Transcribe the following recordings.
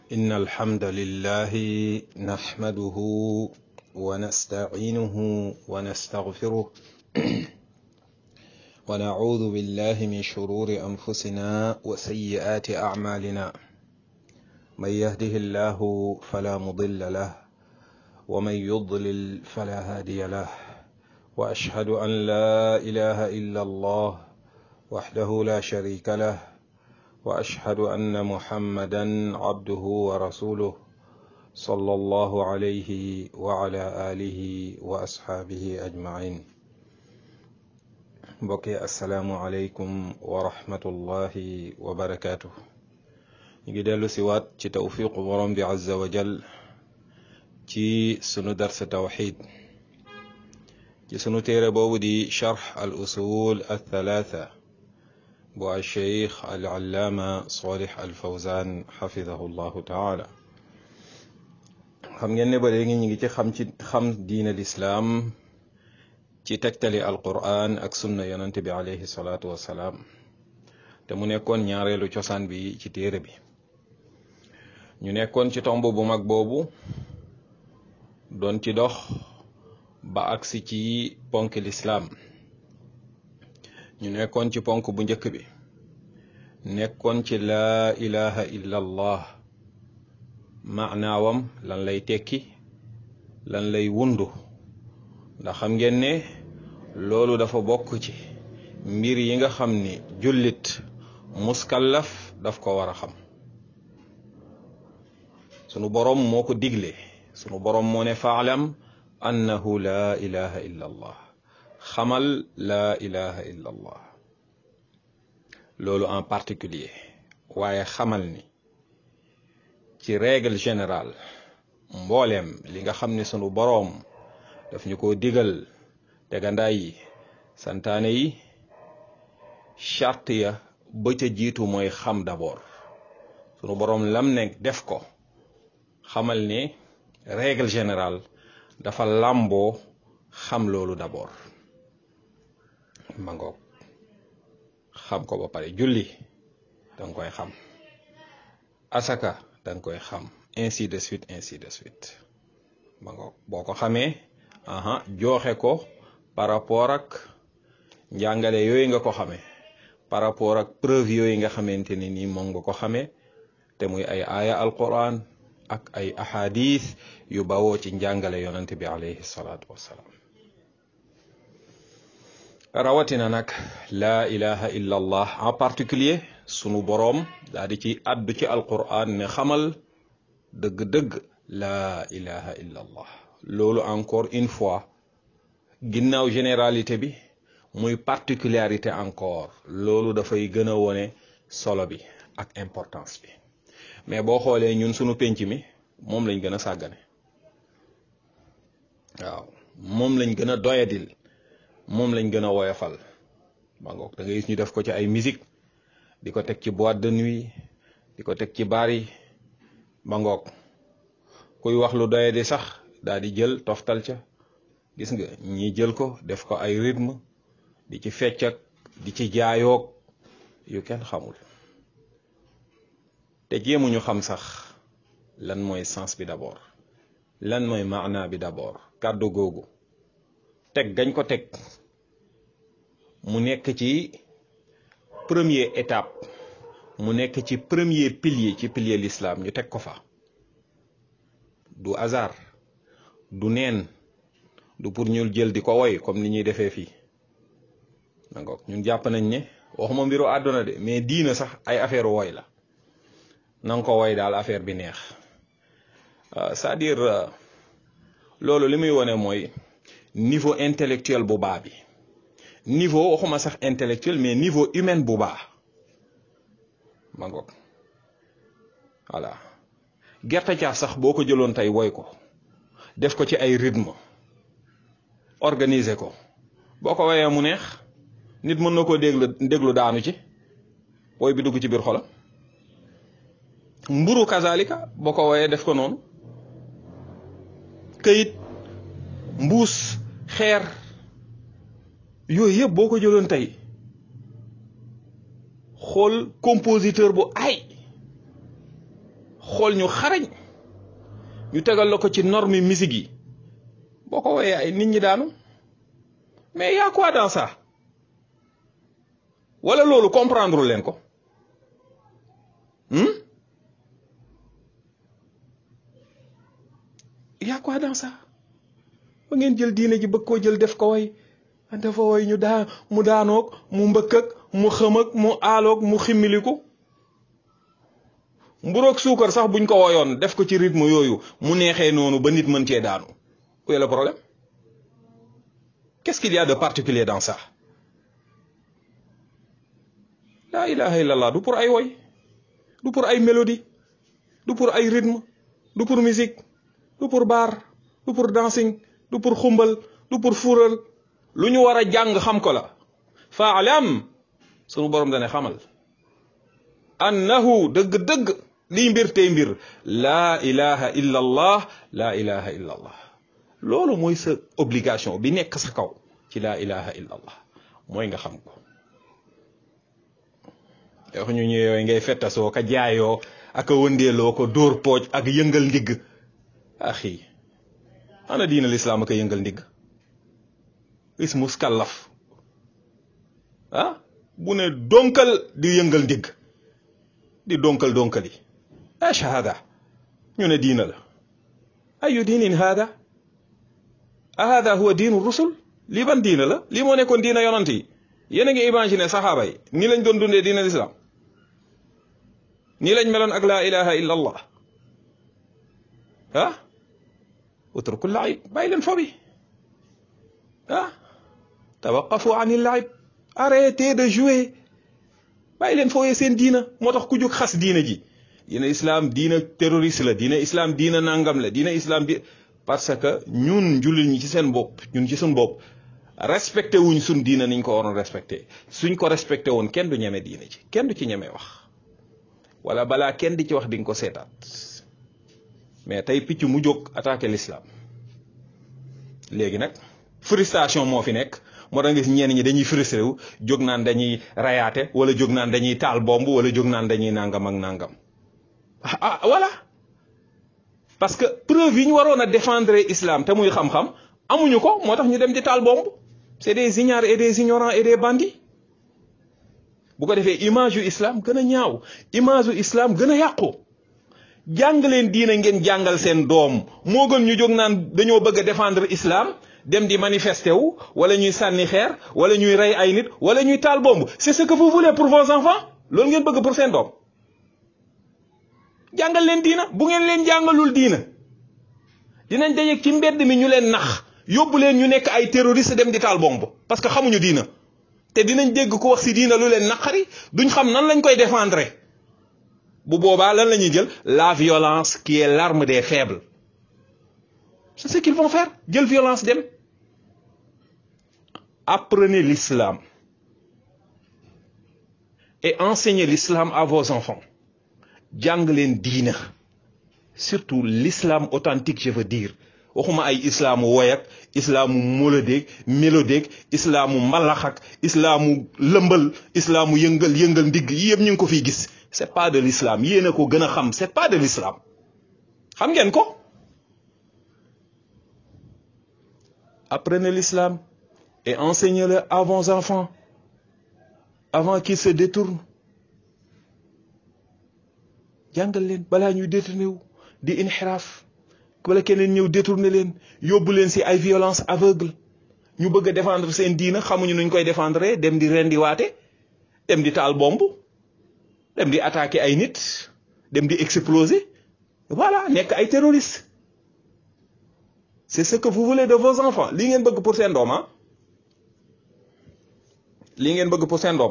إن الحمد لله نحمده ونستعينه ونستغفره ونعوذ بالله من شرور أنفسنا وسيئات أعمالنا من يهده الله فلا مضل له ومن يضلل فلا هادي له وأشهد أن لا إله إلا الله وحده لا شريك له واشهد ان محمدا عبده ورسوله صلى الله عليه وعلى اله واصحابه اجمعين بقي السلام عليكم ورحمه الله وبركاته نيجي دلو سيوات ci توفيق borom bi عز وجل ci sunu dars tawhid ci sunu téere boobu di sharh al usul al thalatha bu alcheikh alallaama solih alfawzan xafidahu llahu taala xam ngeen ne ba léegi ñu ngi ci xam ci xam diine lislaam ci tegtali alquran ak sunna yonante bi alayhi salaatu wassalaam te mu nekkoon ñaareelu cosaan bi ci téere bi ñu nekkoon ci tomb bu mag boobu doon ci dox ba agsi ci ponk lislaam ñu nekkoon ci ponk bu njëkk bi nekkoon ci laa ilaha illa allah maanaawam lan lay tekki lan lay wundu ndax xam ngeen ne loolu dafa bokk ci mbir yi nga xam ni jullit muskallaf daf ko war a xam sunu boroom moo ko digle sunu boroom moo ne faalam annahu laa ilaha illa allah xamal laa ilaha illa allah loolu en particulier waaye xamal ni ci règle générale mbooleem li nga xam ne sunu boroom daf ñu ko digal tegandaay yi santaane yi charte ya ba ca jiitu mooy xam d'abord sunu boroom lam ne def ko xamal ne règle générale dafa làmboo xam loolu d'abord ma ngoog xam ko ba pare julli danga koy xam asaka danga koy xam ainsi de suite ainsi de suite ma ngoog boo ko xamee aha joxe ko par rapport ak njàngale yooyu nga ko xamee par rapport ak preuve yooyu nga xamante ne nii moom nga ko xamee te muy ay aaya alquran ak ay ahadith yu bawoo ci njàngale yonante bi alayhi salaatu wassalaam rawatina nag laa ilaha illa allah en particulier sunu boroom daal di ci addu ci alquran ne xamal dëgg-dëgg laa ilaha illa allah loolu encore une fois ginnaaw généralité bi muy particularité encore loolu dafay gën a wone solo bi ak importance bi mais boo xoolee ñun sunu penc mi moom lañ gën a sàggane waaw moom lañ gën a doyadil moom lañ gën a woyofal ba ngoog da ngay gis ñu def ko ci ay musique di ko teg ci boîte de nuit di ko teg ci baar yi ba ngoog kuy wax lu doye di sax daal di jël toftal ca gis nga ñi jël ko def ko ay rythme di ci fecc ak di ci jaayoog yu kenn xamul te jéemuñu xam sax lan mooy sens bi d'abord lan mooy maana bi d'abord kàddu googu teg gañ ko teg mu nekk ci première étape mu nekk ci premier pilier ci pilier l'islam ñu teg ko fa du hasard du neen du pour ñu jël di ko woy comme ni ñuy defee fii nangook ñun jàpp nañ ne waxuma mbiru àdduna de mais diina sax ay affaire woy la nanga ko woy daal affaire bi neex c'est-à-dire loolu li muy wone mooy niveau intellectuel bu baax bi niveau waxuma sax intellectuel mais niveau humain bu baax ma ngoog voilà gerte caaf sax boo ko jëloon tey woy ko def ko ci ay rythme organiser ko boo ko woyee mu neex nit mën na koo déglu déglu daanu ci woy bi dugg ci biir xolam mburu kazalika boo ko woyee def ko noonu këyit mbuus xeer yooyu yëpp boo ko jëloon tey xool compositeur bu ay xool ñu xarañ ñu tegal la ko ci norme musique yi boo ko woyee ay nit ñi daanu mais y a quoi dans ça wala loolu comprendre leen ko y a quoi dans ça ba ngeen jël diine ji bëgg koo jël def ko way dafa way ñu daa mu daanoog mu mbëkk ak mu xëm ak mu aaloog mu ximmiliku mburoog suukar sax buñ ko woyoon def ko ci rythme yooyu mu neexee noonu ba nit mën cee daanu où est le problème qu'est-ce qu'il y a de particulier dans ça la ilaha illallah du pour ay woy du pour ay mélodie du pour ay rythme du pour musique du pour bar du pour dancing du pour xumbal du pour fuural lu ñu war a jàng xam ko la faalam sunu borom dane xamal annahu dëgg-dëgg lii mbir tey mbir laa ilaha illa allah laa ilaha illa allah loolu mooy sa obligation bi nekk sa kaw ci laa ilaha illa allah mooy nga xam ko wax ñu ñëwee ngay fettasoo ka jaayoo ak a wëndeeloo ko dóor pooj ak yëngal ndigg axi ana diina lislaam ak a yëngal ndigg is muskallaf ah bu ne donkal di yëngal ndigg di donkal donkali ايش هذا ñu ne diina la ayu diinin hada ahada huwa diinu rusul lii ban diina la lii moo nekkoon diina yonant yi yéen a ngi imaginer saxaaba yi nii lañ doon dundee diina lislaam nii lañ meloon ak laa ilaha illa allah ah utruku laib bàyyi leen fo bi ah tawaqafu an il-laib arrêtez de jouer bàyyi leen fooyee seen diina moo tax ku jóg xas diina ji diina islam diina terroriste la diina islam diina nangam la diina islam di parce que ñun jullit ñi ci seen bopp ñun ci suñ bopp respecté wuñ suñ diina niñ ko waroon respecté suñ ko respecté woon kenn du ñeme diina ci kenn du ci ñeme wax wala balaa kenn di ci wax di nga ko seetaat mais tey picc mu jóg attaqué l'islam léegi nag frustration moo fi nekk moo tax nga gis ñenn ñi dañuy frustré wu jóg naan dañuy rayaate wala jóg naan dañuy taal bomb wala jóg naan dañuy nangam ak nangam ah voilà parce que preuve yi ñu waroon a défendre islam te muy xam-xam amuñu ko moo tax ñu dem di taal bomb c'est des ignares et des ignorants et des bandits bu ko defee image yu islam gën a ñaaw image yu islam gën a yàqu jàng leen diina ngeen jàngal seen doom moo gën ñu jóg naan dañoo bëgg a défendre islam dem di manifester wu wala ñuy sànni xeer wala ñuy rey ay nit wala ñuy taal bomb c'est ce que vous voulez pour vos enfants loolu ngeen bëgg pour seen doom jàngal leen diina bu ngeen leen jàngalul diina dinañ dajeeg ci mbedd mi ñu leen nax yóbbu leen ñu nekk ay terroriste dem di taal bomb parce que xamuñu diina te dinañ dégg ko wax si diina lu leen naqari duñ xam nan lañ koy défendre bu boobaa lan la ñuy jël la violence qui est l'arme des faibles c'est ce qu'ils vont faire jël violence dem apprenez l'islam et enseignez l'islam à vos enfants jàng leen diina surtout l'islam authentique je veux dire waxuma ay islaamu woyak islaamu molodéeg mélodéeg islaamu mbalax ak islaamu lëmbal islaamu yëngal yëngal ndigg yi yëpp ñu ngi ko fiy gis c'est pas de l'islam yéen a ko gën a xam c'est pas de l'islam xam ngeen ko apprenez l'islam et enseignez-le à vos enfants avant qu'ils se détournent jàngal leen balaa ñuy détourné wu di inxiraaf wala keneen ñëw détourné leen yóbbu leen ci ay violence aveugle ñu bëgg a défendre seen diina xamuñu nuñ koy défendre dem di rendi waate dem di taal bomb dem di attaquer ay nit dem di exploser voilà nekk ay terroristes c'est ce que vous voulez de vos enfants lii ngeen bëgg pour seen doom ah lii ngeen bëgg pour seen doom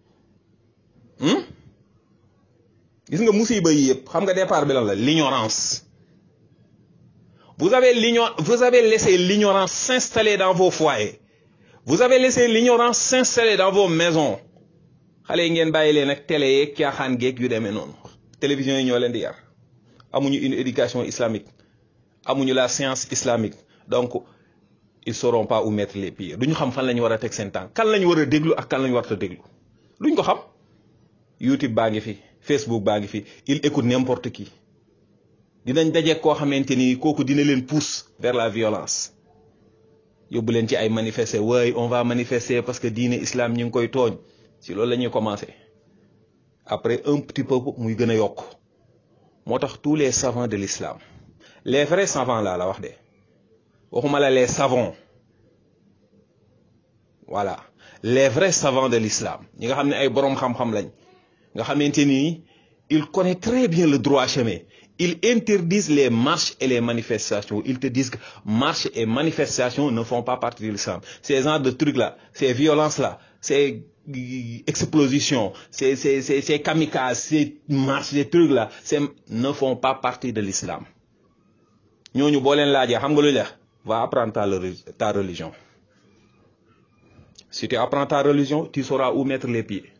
gis nga musiba yi yëpp xam nga départ bi lan la l'ignorance vous avez l'ignorance vous avez laissé l'ignorance s'installer dans vos foyers vous avez laissé l'ignorance s'installer dans vos maisons xale yi ngeen bàyyi leen ak télé yeeg caaxaan geeg yu demee noonu télévision yi ñoo leen di yar amuñu une éducation islamique amuñu la science islamique donc ils sauront pas où mettre les pieds duñu xam fan la ñu war a teg seen tànk kan la ñu war a déglu ak kan la ñu war a déglu duñ ko xam YouTube baa ngi fi Facebook baa ngi fi il écoute n'importe qui dinañ daje koo xamante ni kooku dina leen pousse vers la violence yóbbu leen ci ay manifester waaye on va manifester parce que diine islam ñu ngi koy tooñ ci loolu la ñuy commencer après un petit peu muy gën a yokk moo tax tous les savants de l'islam les vrais savants laa la wax de waxuma la les savants voilà les vrais savants de l'islam ñi nga xam ne ay boroom xam-xam lañ nga xamante ni ils connaissent très bien le droit chemin ils interdisent les marches et les manifestations ils te disent que marches et manifestations ne font pas partie de l'islam ces genres de trucs là ces violences là ces explosions ces ces ces ces kamikazes ces marches ces trucs là ces ne font pas partie de l'islam ñooñu boo leen laajee xam nga lu la va apprendre ta ta religion si tu apprends ta religion tu sauras où mettre les pieds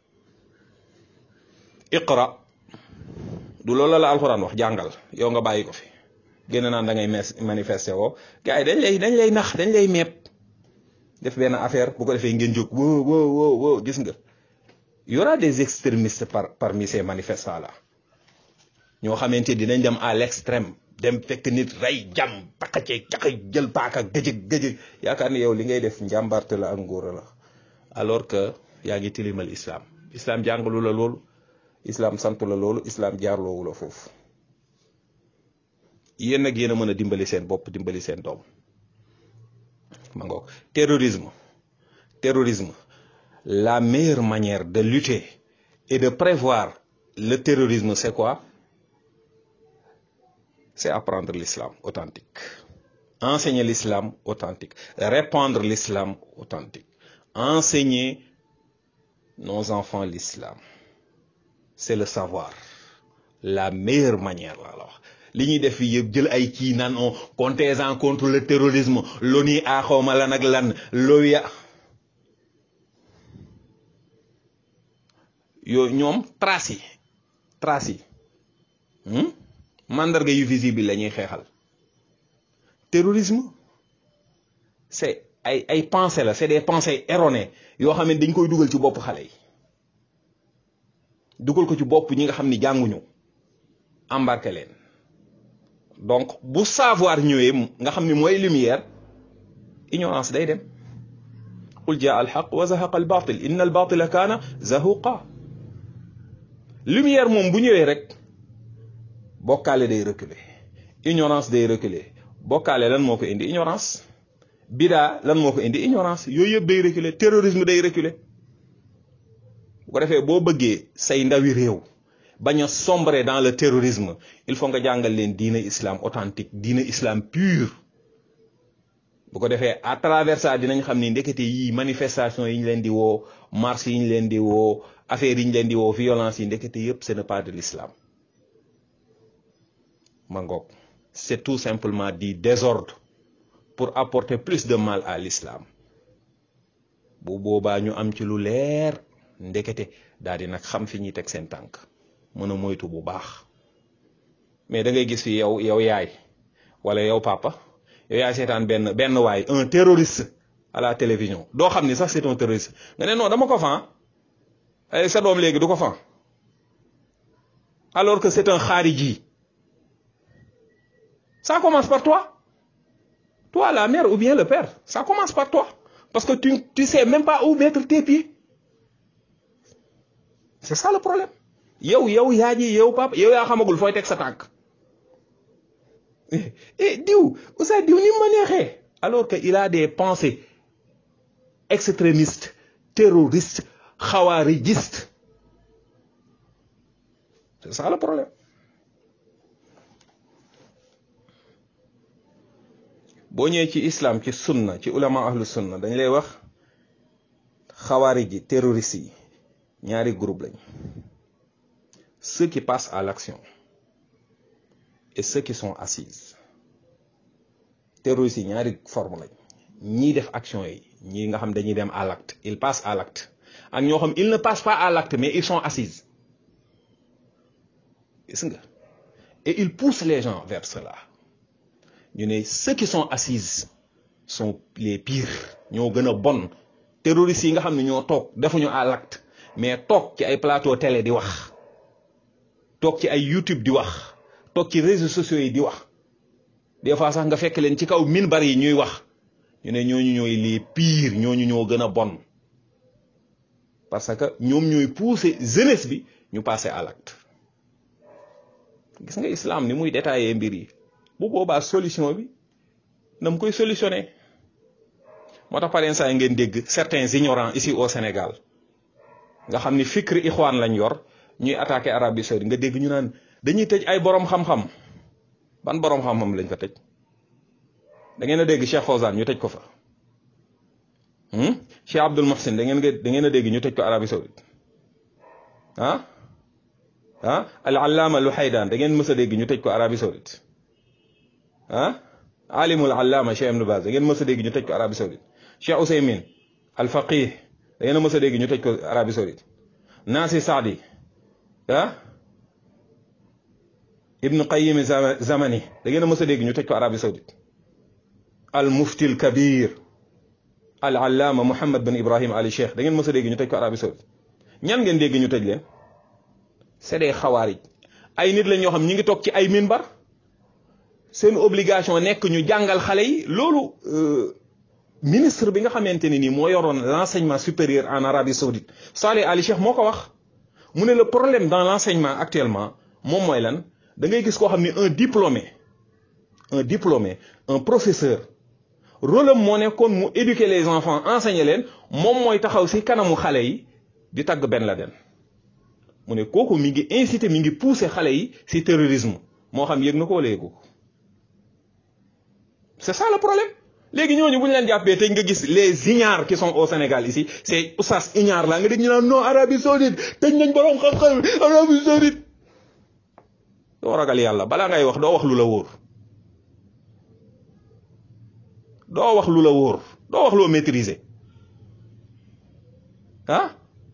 iqra du loolu la alxuraan wax jàngal yow nga bàyyi ko fi génn naan da ngay manifester woo gars yi dañ lay dañ lay nax dañ lay meeb def benn affaire bu ko defee ngeen jóg woo woo woo woo gis nga y aura des extrémistes par parmi ces manifestants là ñoo xamante dinañ dem à l'extrême dem fekk nit rey jam pakace caka jël paaka gëjëg gëjëg yaakaar ni yow li ngay def njàmbarte la ak ngóora la alors que yaa ngi tilimal islam islam jàngalu la loolu islam sant la loolu islam jaarloowu la foofu yéen nag yéen a mën a dimbali seen bopp dimbali seen doom ma ngoog terrorisme terrorisme la meilleure manière de lutter et de prévoir le terrorisme c'est quoi c'est apprendre l'islam authentique enseigner l'islam authentique répandre l'islam authentique enseigner nos enfants l'islam c'est le savoir la meilleure manière laa la wax li ñuy def fii yëpp jël ay kii naan on contingent contre le terrorisme l'ONU a xawma lan ak lan l'OUA yooyu ñoom trace yi trace yi mandarga yu visible la ñuy xeexal terrorisme c'est ay ay pensées la c'est des pensées erronées yoo xam ne dañ koy dugal ci bopp xale yi dugal ko ci bopp ñi nga xam ni jànguñu embarqué leen donc bu savoir ñëwee nga xam ni mooy lumière ignorance day dem qul jaa alxaq wa zahaqa albatil inna albatila kaana zahuqa lumière moom bu ñëwee rek bokkaale day reculer ignorance day reculer bokkaale lan moo ko indi ignorance bidaa lan moo ko indi ignorance yooyu yëpp day reculer terrorisme day reculer bu ko defee boo bëggee say ndawi réew bañ a sombrer dans le terrorisme il faut nga jàngal leen diine islam authentique diine islam pur bu ko defee à travers ça dinañ xam ni ndekete yii manifestation yi ñu leen di woo marche yi ñu leen di woo affaire yi ñu leen di woo violence yi ndekete yëpp ce n'est pas de l'islam ma ngoog c'est tout simplement du désordre pour apporter plus de mal à l'islam bu boobaa ñu am ci lu leer ndekete daal di nag xam fi ñuy teg seen tànk mën a moytu bu baax mais da ngay gis fi yow yow yaay wala yow papa yow yaay seetaan benn benn waay un terroriste à la télévision doo xam ni sax c'est un terroriste nga ne non dama ko fan ay sa doom léegi du ko fan alors que c'est un khariji ça commence par toi toi la mère ou bien le père ça commence par toi parce que tu tu sais même pas où mettre tes pieds c'est ça le problème yow yow yaa ji yow papa yow yaa xamagul fooy teg sa tànk eh diw Oustaz diw ni ma neexee alors que il a des pensées extrémistes terroristes xawaarijistes c'est ça le problème boo ñëwee ci islam ci sunna ci ulama ahlu sunna dañ lay wax xawaarij yi terroristes yi ñaari groupe lañ ceux qui passent à l'action et ceux qui sont assises terroristes yi ñaari forme lañ ñii def action yi ñii nga xam dañuy dem à l'acte ils passent à l'acte ak ñoo xam ils ne passent pas à l'acte mais ils sont assises gis nga et ils poussent les gens vers cela ñu ne ceux qui sont assises sont les pires ñoo gën a bon terroristes yi nga xam ne ñoo toog defuñu à l'acte mais toog ci ay plateau télé di wax toog ci ay YouTube di wax toog ci réseaux sociaux yi di wax des fois sax nga fekk leen ci kaw minbar yi ñuy wax ñu ne ñooñu ñooy les pires ñooñu ñoo gën a bon parce que ñoom ñooy pousser jeunesse bi ñu passer à l'acte gis nga islam ni muy détaillé mbir yi bu boobaa solution bi na mu koy solutionné moo tax par exemple ngeen dégg certains ignorants ici au Sénégal nga xam ni fikri ixwaan lañ yor ñuy attaqué Arabie Saoudite nga dégg ñu naan dañuy tëj ay borom xam-xam ban borom xam-xam lañ fa tëj da ngeen a dégg Cheikh Fawzan ñu tëj ko fa Cheikh Abdul Mohsin da ngeen da ngeen a dégg ñu tëj ko Arabie Saoudite ah ah al allaama lu xaydaan da ngeen mës a dégg ñu tëj ko Arabie Saoudite ah alimul allaama Cheikh Ibn Baz da ngeen mës a dégg ñu tëj ko Arabie Saoudite Cheikh Ousaymin al faqih da ngeen a mës a dégg ñu tëj ko Arabie Saoudite Naasi Saadi ah Ibn Qayyim Zamani da ngeen a mës a dégg ñu tëj ko Arabie Saoudite al mufti al kabir al allaama Mouhamed bin Ibrahim Ali Cheikh da ngeen mës a dégg ñu tëj ko Arabie Saoudite ñan ngeen dégg ñu tëj leen c'est des xawaarij ay nit la ñoo xam ñi ngi toog ci ay minbar seen obligation nekk ñu jàngal xale yi loolu ministre bi nga xamante ne nii moo yoroon l'enseignement supérieur en Arabie Saoudite Saleh Ali Cheikh moo ko wax mu ne le problème dans l'enseignement actuellement moom mooy lan da ngay gis koo xam ne un diplômé un diplômé un professeur rôle am moo nekkoon mu éduquer les enfants enseigner leen moom mooy taxaw si kanamu xale yi di tagg Ben Laden mu ne kooku mi ngi inciter mi ngi pousser xale yi si terrorisme moo xam yëg na ko wala yëgu ko c'est ça le problème léegi ñooñu bu ñu leen jàppee tey nga gis les ignares qui sont au Sénégal ici c'est oustaz ignare la nga dégg ñu naan non Arabie Saoudite tëj nañ borom xam-xam Arabie Saoudite doo ragal yàlla balaa ngay wax doo wax lu la wóor doo wax lu la wóor doo wax loo maîtriser ah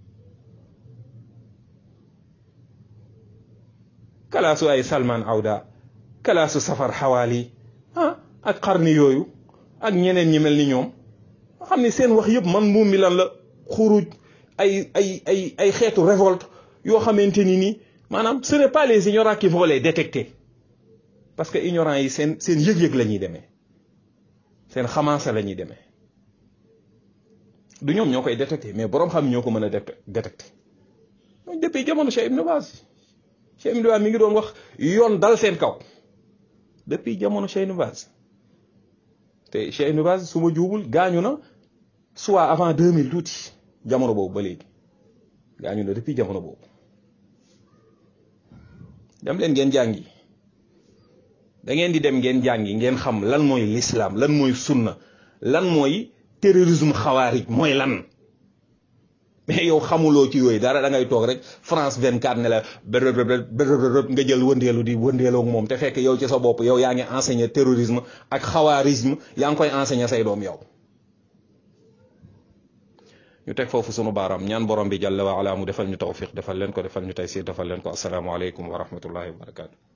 kalaasu ay Salman Awda kalaasu safar xawaali ah ak xarni yooyu ak ñeneen ñi mel ni ñoom xam ni seen wax yëpp man muum mi lan la xuruj ay ay ay ay xeetu révolte yoo xamante ni nii maanaam ce n'est pas les ignorants qui vont les détecter parce que ignorants yi seen seen yëg-yëg la ñuy demee seen xamaasa la ñuy demee du ñoom ñoo koy détecter mais boroom xam ñoo ko mën a détecter donc depuis jamono Cheikh Ibn Baz Cheikh Ibn Baz mi ngi doon wax yoon dal seen kaw depuis jamono Cheikh Ibn Baz te Cheikh Ibn Baz su ma juubul gaañu na soit avant 2000 tuuti jamono boobu ba léegi gaañu na depuis jamono boobu dem leen ngeen jàngi da ngeen di dem ngeen jàngi ngeen xam lan mooy l'islam lan mooy sunna lan mooy terrorisme xawaarij mooy lan mais yow xamuloo ci yooyu dara da ngay toog rek France 24 ne la bërëb bërëb nga jël wëndeelu di wëndeeloo ak moom te fekk yow ci sa bopp yow yaa ngi enseigner terrorisme ak xawaarisme yaa ngi koy enseigner say doom yow. ñu teg foofu sunu baaraam ñaan borom bi jàlla wa ala mu defal ñu tawfiq defal leen ko defal ñu taysir defal leen ko asalaamaaleykum wa rahmatullahi wa barakaatu.